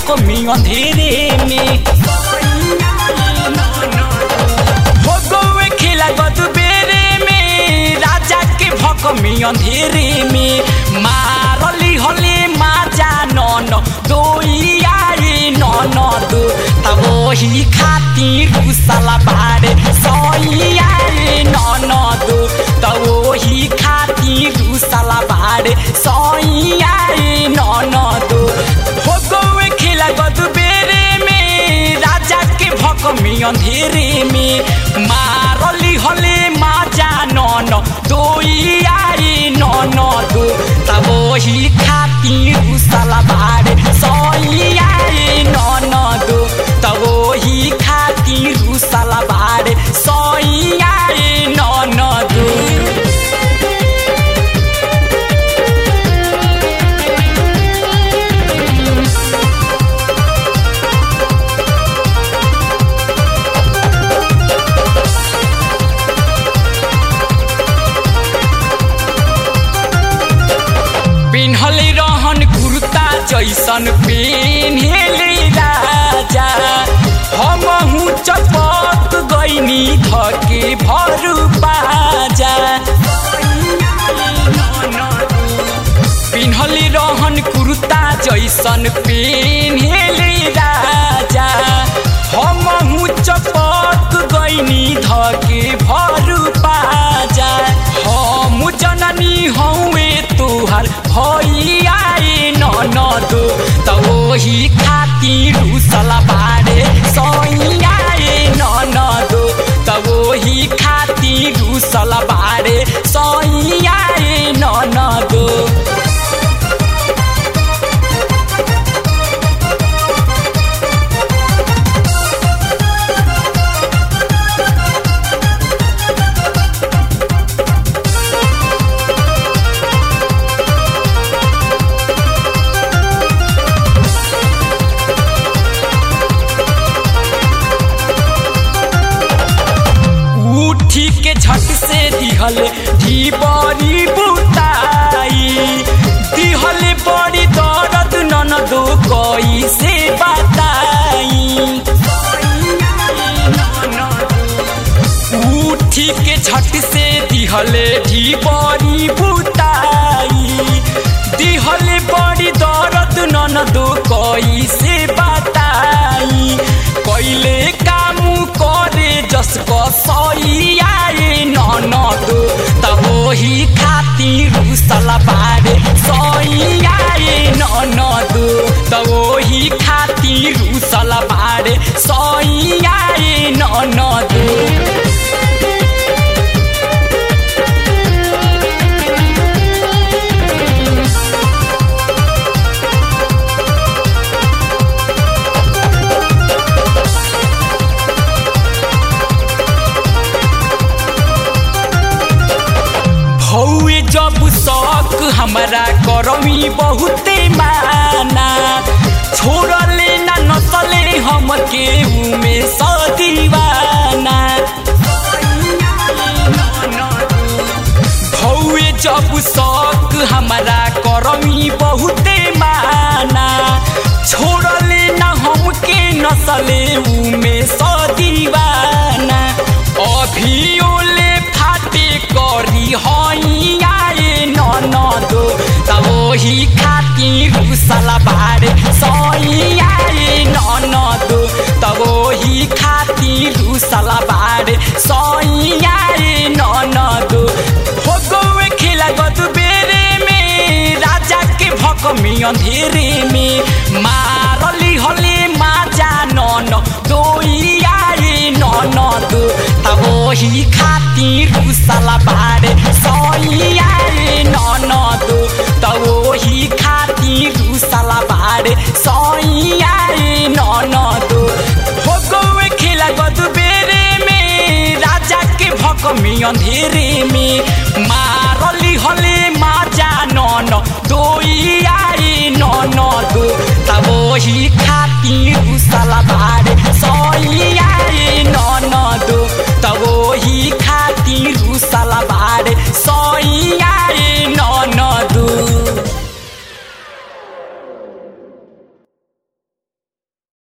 भकमी अंधेरे में हो गौए खेला गदबेरे में राजा के भकमी अंधेरे में मारली हले माजा नन दोइयाए नन दो तब वही खातिर रुसला बारे सैयाए नन दो तब वही खातिर रुसला बारे सैयाए नन दो हो गौए खेला गदबेरे में राजा के भकमी अंधेरे में मारली हले माजा नन दोइयाए नन दो तब वही खातिर रुसला बारे सैयाए नन दो तब वही खातिर रुसला बारे सैयाए नन दो पिन्हले रहन कुर्ता जैसन पेन्हले राजा हमहु चपक गइनी धके भरु बाजा पिन्हले रहन कुर्ता जैसन पेन्हले राजा हमहु चपक गइनी धके भरु बाजा हम जननी हौवे तुहार भैयाए ननदो त ओही खातिर रुसला बारे सैयाए ननदो त ओही खातिर रुसला बारे सैयाए ननदो उठी के झट से दिहल धी बड़ी बुताई दिहल बड़ी दर्द ननदो कोई से बताई उठी के झट से दिहले धी बड़ी बुताई दिहले बड़ी दर्द ननदो कोई से बताई कैले काम करे जसको सैयाए ननदो तब वही खातिर रुसला बारे सैयाए ननदो तब वही खातिर रुसला बारे सैयाए ननदो हौए जब शौक हमरा करमी बहुते माना छोड़ले ना नसले हमके उमे सदीवाना हौए जब शौक हमरा करमी बहुते माना छोड़ले ना हमके नसले उमे सदीवाना अभियोले फाटे करी हैयाए ननदो तब वही खातिर रुसला बारे सैयाए ननदो तब वही खातिर रुसला बारे सैयाए ननदो हो गौए खेला गदबेरे में राजा के भकमी अंधेरे में मारली हले माजा नन दोइयाए ननदो तब वही खातिर रुसला बारे सैयाए ननदो तब वही खातिर रुसला बारे सैयाए ननदो हो गौए खेला गदबेरे में राजा के भकमी अंधेरे में